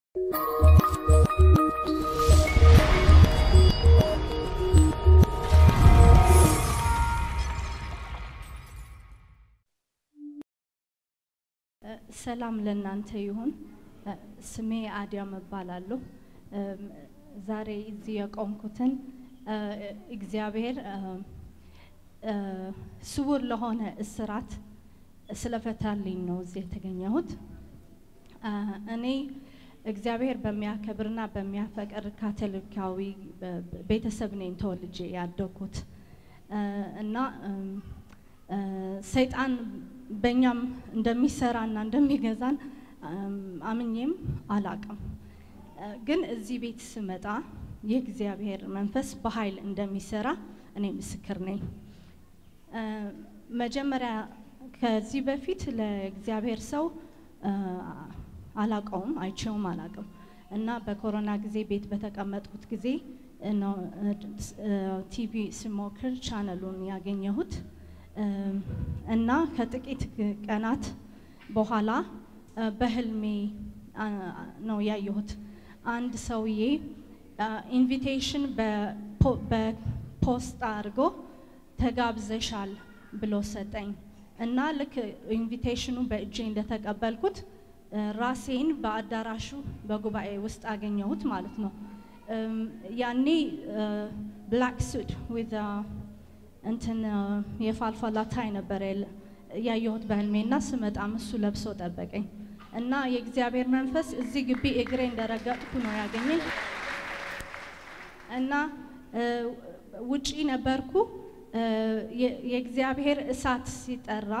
ሰላም ለእናንተ ይሁን። ስሜ አዲያም እባላለሁ። ዛሬ እዚህ የቆምኩትን እግዚአብሔር ስውር ለሆነ እስራት ስለፈታልኝ ነው እዚህ የተገኘሁት። እኔ እግዚአብሔር በሚያከብርና በሚያፈቅር ካቶሊካዊ ቤተሰብ ነኝ ተወልጄ ያደግኩት እና ሰይጣን በእኛም እንደሚሰራና እንደሚገዛን አምኜም አላቅም። ግን እዚህ ቤት ስመጣ የእግዚአብሔር መንፈስ በኃይል እንደሚሰራ እኔ ምስክር ነኝ። መጀመሪያ ከዚህ በፊት ለእግዚአብሔር ሰው አላቀውም፣ አይቼውም አላቅም እና በኮሮና ጊዜ ቤት በተቀመጥኩት ጊዜ ነው ቲቪ ስሞክር ቻነሉን ያገኘሁት እና ከጥቂት ቀናት በኋላ በህልሜ ነው ያየሁት። አንድ ሰውዬ ኢንቪቴሽን በፖስት አድርጎ ተጋብዘሻል ብሎ ሰጠኝ እና ልክ ኢንቪቴሽኑ በእጄ እንደተቀበልኩት ራሴን በአዳራሹ በጉባኤ ውስጥ አገኘሁት ማለት ነው። ያኔ ብላክ ሱድ ዊዝ እንትን የፋልፋላ ታይ ነበረ ያየሁት በህልሜና ስመጣም እሱ ለብሶ ጠበቀኝ እና የእግዚአብሔር መንፈስ እዚህ ግቢ እግሬ እንደረገጥኩ ነው ያገኘኝ እና ውጪ ነበርኩ። የእግዚአብሔር እሳት ሲጠራ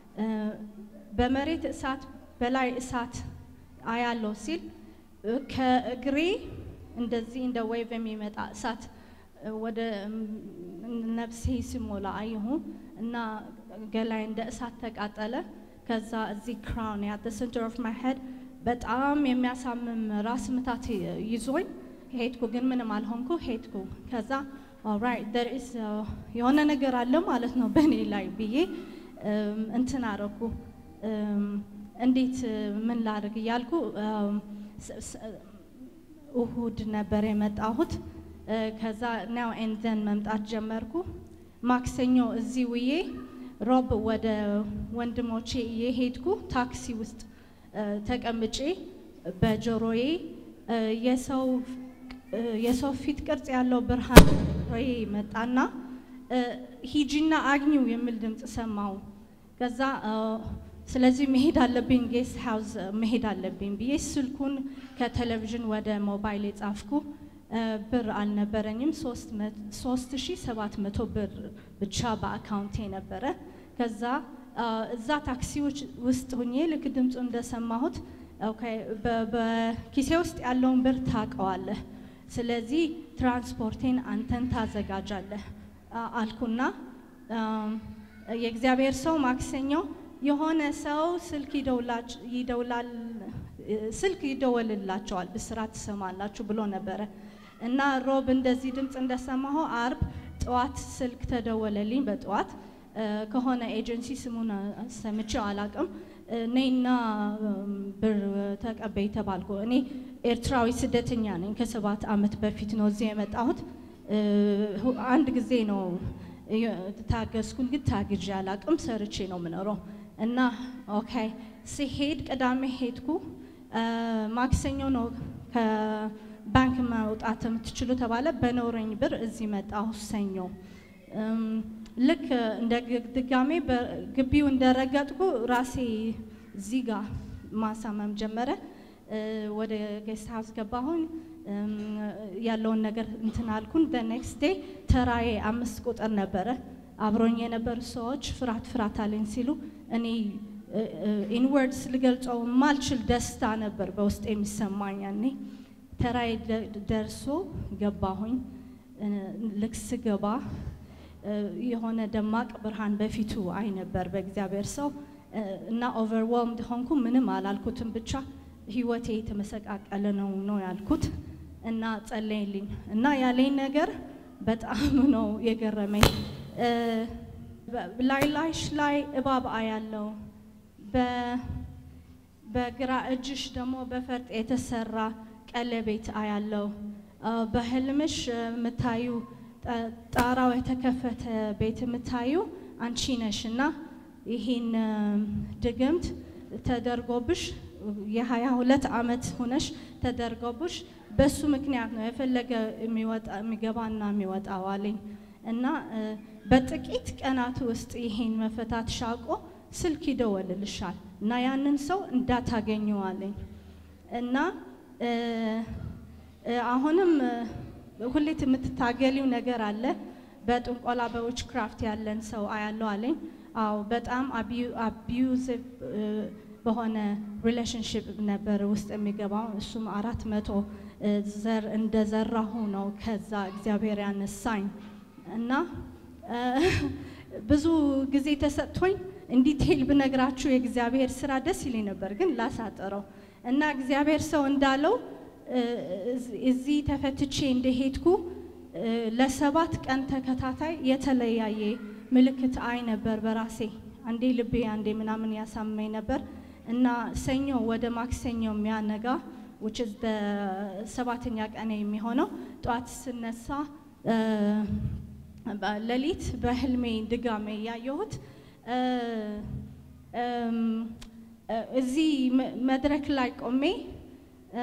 በመሬት እሳት በላይ እሳት አያለው ሲል ከእግሬ እንደዚህ እንደ ዌቭ የሚመጣ እሳት ወደ ነፍሴ ሲሞላ አየሁ እና ገላይ እንደ እሳት ተቃጠለ። ከዛ እዚህ ክራውን ያት ሴንተር ኦፍ ማይ ሄድ በጣም የሚያሳምም ራስ ምታት ይዞኝ ሄድኩ፣ ግን ምንም አልሆንኩ። ሄድኩ። ከዛ ኦልራይት ዴር ኢዝ የሆነ ነገር አለ ማለት ነው በእኔ ላይ ብዬ እንትን አረኩ። እንዴት ምን ላድርግ እያልኩ እሁድ ነበር የመጣሁት። ከዛ ናው ኤንድ ዘን መምጣት ጀመርኩ። ማክሰኞ እዚህ ውዬ ሮብ ወደ ወንድሞቼ የሄድኩ ታክሲ ውስጥ ተቀምጬ በጆሮዬ የሰው ፊት ቅርጽ ያለው ብርሃን ሮዬ መጣና ሂጂና አግኙ የሚል ድምፅ ሰማው። ከዛ ስለዚህ መሄድ አለብኝ ጌስት ሃውስ መሄድ አለብኝ ብዬ ስልኩን ከቴሌቪዥን ወደ ሞባይል የጻፍኩ ብር አልነበረኝም። ሶስት ሺ ሰባት መቶ ብር ብቻ በአካውንቴ ነበረ። ከዛ እዛ ታክሲዎች ውስጥ ሁኜ ልክ ድምፁ እንደሰማሁት በኪሴ ውስጥ ያለውን ብር ታውቀዋለህ፣ ስለዚህ ትራንስፖርቴን አንተን ታዘጋጃለህ አልኩና የእግዚአብሔር ሰው ማክሰኞ የሆነ ሰው ስልክ ይደውላል ስልክ ይደወልላቸዋል ብስራት ትሰማላችሁ ብሎ ነበረ እና ሮብ እንደዚህ ድምፅ እንደሰማሁ አርብ ጠዋት ስልክ ተደወለልኝ። በጠዋት ከሆነ ኤጀንሲ ስሙን ሰምቼው አላቅም። ነይና ብር ተቀበይ ተባልኩ። እኔ ኤርትራዊ ስደተኛ ነኝ። ከሰባት ዓመት በፊት ነው እዚህ የመጣሁት። አንድ ጊዜ ነው ታገዝኩን፣ ግን ታግዤ አላቅም። ሰርቼ ነው የምኖረው እና ኦኬ ሲሄድ ቅዳሜ ሄድኩ። ማክሰኞ ነው ከባንክ መውጣት የምትችሉ ተባለ። በኖረኝ ብር እዚህ መጣሁ ሰኞ። ልክ እንደ ድጋሜ ግቢው እንደረገጥኩ ራሴ እዚህ ጋር ማሳመም ጀመረ። ወደ ጌስት ሀውስ ገባሁኝ። ያለውን ነገር እንትን አልኩን። ኔክስት ዴይ ተራዬ አምስት ቁጥር ነበረ። አብሮኝ የነበሩ ሰዎች ፍርሃት ፍርሃት አለኝ ሲሉ እኔ ኢንወርድስ ልገልጸው ማልችል ደስታ ነበር በውስጥ የሚሰማኝ። ያኔ ተራዬ ደርሶ ገባሁኝ። ልክ ስገባ የሆነ ደማቅ ብርሃን በፊቱ አይ ነበር በእግዚአብሔር ሰው እና ኦቨርዌልምድ ሆንኩ። ምንም አላልኩትም፣ ብቻ ህይወቴ የተመሰቃቀለ ነው ነው ያልኩት እና ጸለይልኝ እና ያለኝ ነገር በጣም ነው የገረመኝ። ላይ ላይሽ ላይ እባብ አያለው በግራ እጅሽ ደግሞ በፈርጥ የተሰራ ቀለቤት አያለው። አ፣ በህልምሽ የምታዩ ጠ- ጣራው የተከፈተ ቤት የምታዩ አንቺ ነሽ እና ይህን እም፣ ድግምት ተደርጎብሽ የሀያ ሁለት ዓመት ሆነሽ ተደርጎብሽ በሱ ምክንያት ነው የፈለገ የሚወጣ የሚገባና የሚወጣው አለኝ እና እ፣ በጥቂት ቀናት ውስጥ ይሄን መፈታት ሻቆ ስልክ ይደወልልሻል እና ያንን ሰው እንዳታገኘው አለኝ እና እ፣ እ፣ አሁንም እ፣ ሁሌት የምትታገሊው ነገር አለ። በጥንቆላ በዊች ክራፍት ያለን ሰው አያለው አለኝ። አዎ በጣም አቢዩዚቭ በሆነ ሪሌሽንሽፕ ነበር ውስጥ የሚገባው። እሱም አራት መቶ እ፣ ዘር እንደዘራሁ ነው ከዛ እግዚአብሔር ያነሳኝ እና እ፣ ብዙ ጊዜ ተሰጥቶኝ እንዲቴል ብነግራችሁ የእግዚአብሔር ስራ ደስ ይለኝ ነበር፣ ግን ላሳጥረው እና እግዚአብሔር ሰው እንዳለው እ፣ እዚህ ተፈትቼ እንደሄድኩ እ፣ ለሰባት ቀን ተከታታይ የተለያየ ምልክት አይ ነበር በራሴ አንዴ ልቤ አንዴ ምናምን ያሳመኝ ነበር እና ሰኞ ወደ ማክሰኞ የሚያነጋ which is the ሰባተኛ ቀን የሚሆነው ጠዋት ስነሳ እ፣ በ- ሌሊት በህልሜ ድጋሜ ያየሁት እ፣ እም፣ እ፣ እዚህ መ- መድረክ ላይ ቆሜ እ፣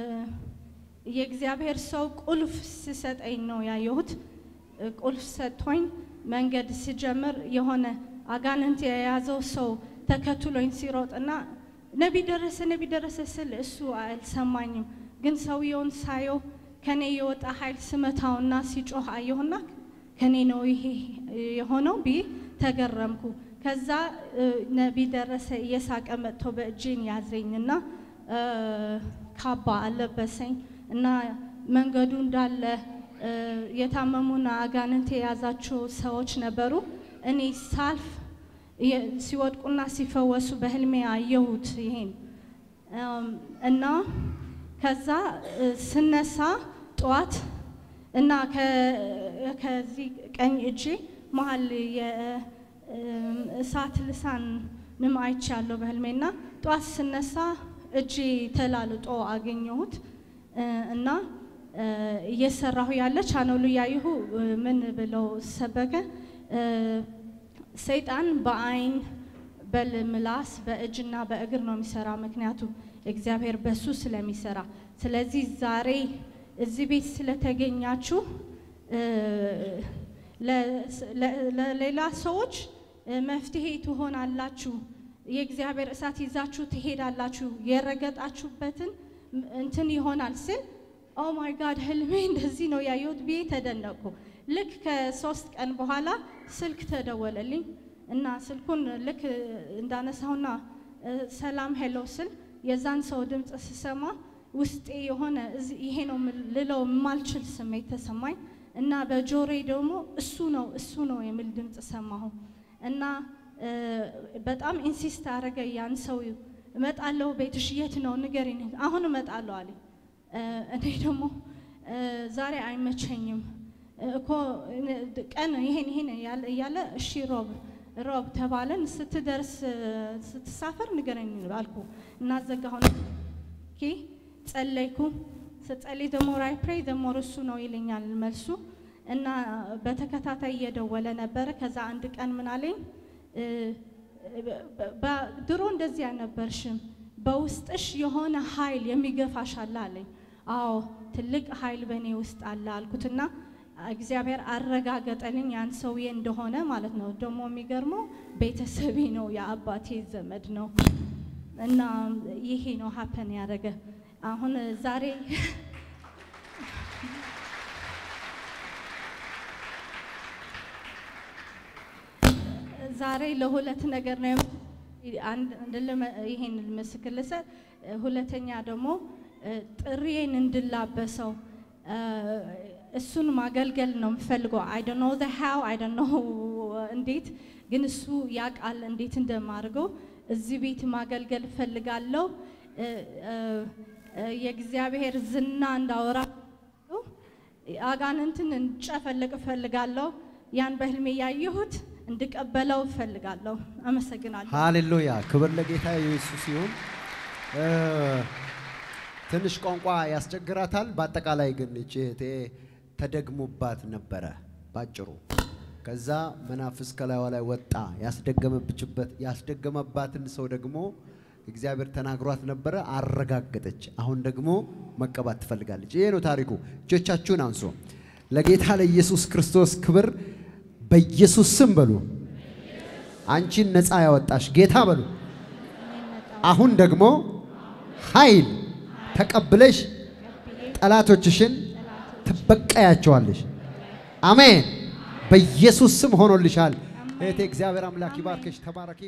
የእግዚአብሔር ሰው ቁልፍ ሲሰጠኝ ነው ያየሁት። እ፣ ቁልፍ ሰጥቶኝ መንገድ ሲጀምር የሆነ አጋንንት የያዘው ሰው ተከትሎኝ ሲሮጥና ነቢ ደረሰ ነቢ ደረሰ ስል እሱ አልሰማኝም። ግን ሰውየውን ሳየው ከኔ የወጣ ኃይል ስመታውና ሲጮህ አየሁና ከኔ ነው ይሄ የሆነው ብዬ ተገረምኩ። ከዛ እ፣ ነቢ ደረሰ እየሳቀ መጥቶ በእጄን ያዘኝና እ፣ ካባ አለበሰኝ እና መንገዱ እንዳለ እ፣ የታመሙና አጋንንት የያዛቸው ሰዎች ነበሩ። እኔ ሳልፍ የ- ሲወድቁና ሲፈወሱ በህልሜ አየሁት ይሄን እም፣ እና ከዛ እ፣ ስነሳ ጠዋት እና ከ- ከዚህ ቀኝ እጄ መሀል የእሳት ልሳንም አይቻለሁ በህልሜና ጠዋት ስነሳ እጄ ተላልጦ አገኘሁት እ፣ እና እ፣ እየሰራሁ ያለ ቻናሉ ያየሁ እ፣ ምን ብለው ሰበከ እ፣ ሰይጣን በአይን በምላስ በእጅና በእግር ነው የሚሰራ። ምክንያቱ እግዚአብሔር በሱ ስለሚሰራ። ስለዚህ ዛሬ እዚህ ቤት ስለተገኛችሁ እ፣ ለ- ለ- ለሌላ ሰዎች እ፣ መፍትሄ ትሆናላችሁ። የእግዚአብሔር እሳት ይዛችሁ ትሄዳላችሁ። የረገጣችሁበትን ም- እንትን ይሆናል ስል ኦ ማይ ጋድ ህልሜ እንደዚህ ነው ያየሁት ብዬ ተደነቅኩ። ልክ ከሶስት ቀን በኋላ ስልክ ተደወለልኝ እና ስልኩን ልክ እንዳነሳሁና እ፣ ሰላም ሄሎ ስል የዛን ሰው ድምፅ ስሰማ ውስጤ የሆነ እዚህ- ይሄ ነው ምል- ልለው የማልችል ስሜት ተሰማኝ እና በጆሮዬ ደግሞ እሱ ነው እሱ ነው የሚል ድምፅ ሰማሁ እና እ፣ በጣም ኢንሲስት አደረገ ያን ሰው እመጣለሁ ቤትሽ የት ነው ንገሪኝ አሁን እመጣለሁ አለኝ እ፣ እኔ ደግሞ እ፣ ዛሬ አይመቸኝም እ፣ እኮ እ፣ ቀን ይሄን ይሄን እያለ- እያለ እሺ ሮብ ሮብ ተባለን ስትደርስ እ፣ ስትሳፈር ንገረኝ አልኩ እና ዘጋሁን ኦኬ ጸለይኩ ስጸልይ ደግሞ ራይ ፕሬይ ደግሞ እሱ ነው ይለኛል መልሱ እና በተከታታይ እየደወለ ነበረ ከዛ አንድ ቀን ምን አለኝ እ፣ በ- በ- ድሮ እንደዚህ አልነበርሽም በውስጥሽ የሆነ ኃይል የሚገፋሽ አለ አለኝ አዎ ትልቅ ኃይል በእኔ ውስጥ አለ አልኩትና እግዚአብሔር አረጋገጠልኝ ያን ሰውዬ እንደሆነ ማለት ነው ደግሞ የሚገርመው ቤተሰቤ ነው የአባቴ ዘመድ ነው እና ይሄ ነው ሀፐን ያደረገ አሁን ዛሬ ዛሬ ለሁለት ነገር ነው የም- አንድ እንድልመ- ይሄን ምስክር ልሰጥ ሁለተኛ ደግሞ እ፣ ጥሪዬን እንድላበሰው እ፣ እሱን ማገልገል ነው የምፈልገው አይ ዶንት ኖ ዘ ሃው አይ ዶንት ኖ እንዴት ግን እሱ ያውቃል እንዴት እንደማድርገው እዚህ ቤት ማገልገል እፈልጋለሁ እ፣ እ፣ እ፣ የእግዚአብሔር ዝና እንዳወራ አጋንንትን እንጨፈልቅ እፈልጋለሁ ያን በህልሜ ያየሁት እንድቀበለው እፈልጋለሁ አመሰግናለሁ ሃሌሉያ ክብር ለጌታ ኢየሱስ ይሁን። እ፣ ትንሽ ቋንቋ ያስቸግራታል። በአጠቃላይ ግን እቺ እህቴ ተደግሞባት ነበረ ባጭሩ። ከዛ መናፍስ ከላይዋ ላይ ወጣ። ያስደገመብችበት ያስደገመባትን ሰው ደግሞ እግዚአብሔር ተናግሯት ነበረ፣ አረጋገጠች። አሁን ደግሞ መቀባት ትፈልጋለች። ይሄ ነው ታሪኩ። እጆቻችሁን አንሶ ለጌታ ለኢየሱስ ክርስቶስ ክብር በኢየሱስ ስም በሉ። አንቺን ነፃ ያወጣሽ ጌታ በሉ። አሁን ደግሞ ኃይል ተቀብለሽ ጠላቶችሽን ትበቀያቸዋለሽ። አሜን። በኢየሱስ ስም ሆኖልሻል። እህቴ እግዚአብሔር አምላክ ይባርክሽ። ተባረኪ።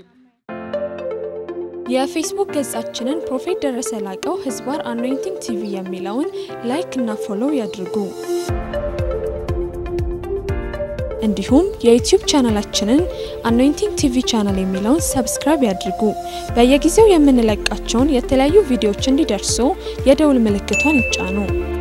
የፌስቡክ ገጻችንን ፕሮፌት ደረሰ ላቀው ህዝባር አኖይንቲንግ ቲቪ የሚለውን ላይክ እና ፎሎው ያድርጉ። እንዲሁም የዩቲዩብ ቻናላችንን አኖይንቲንግ ቲቪ ቻናል የሚለውን ሰብስክራይብ ያድርጉ። በየጊዜው የምንለቃቸውን የተለያዩ ቪዲዮዎች እንዲደርሱ የደውል ምልክቷን ይጫኑ።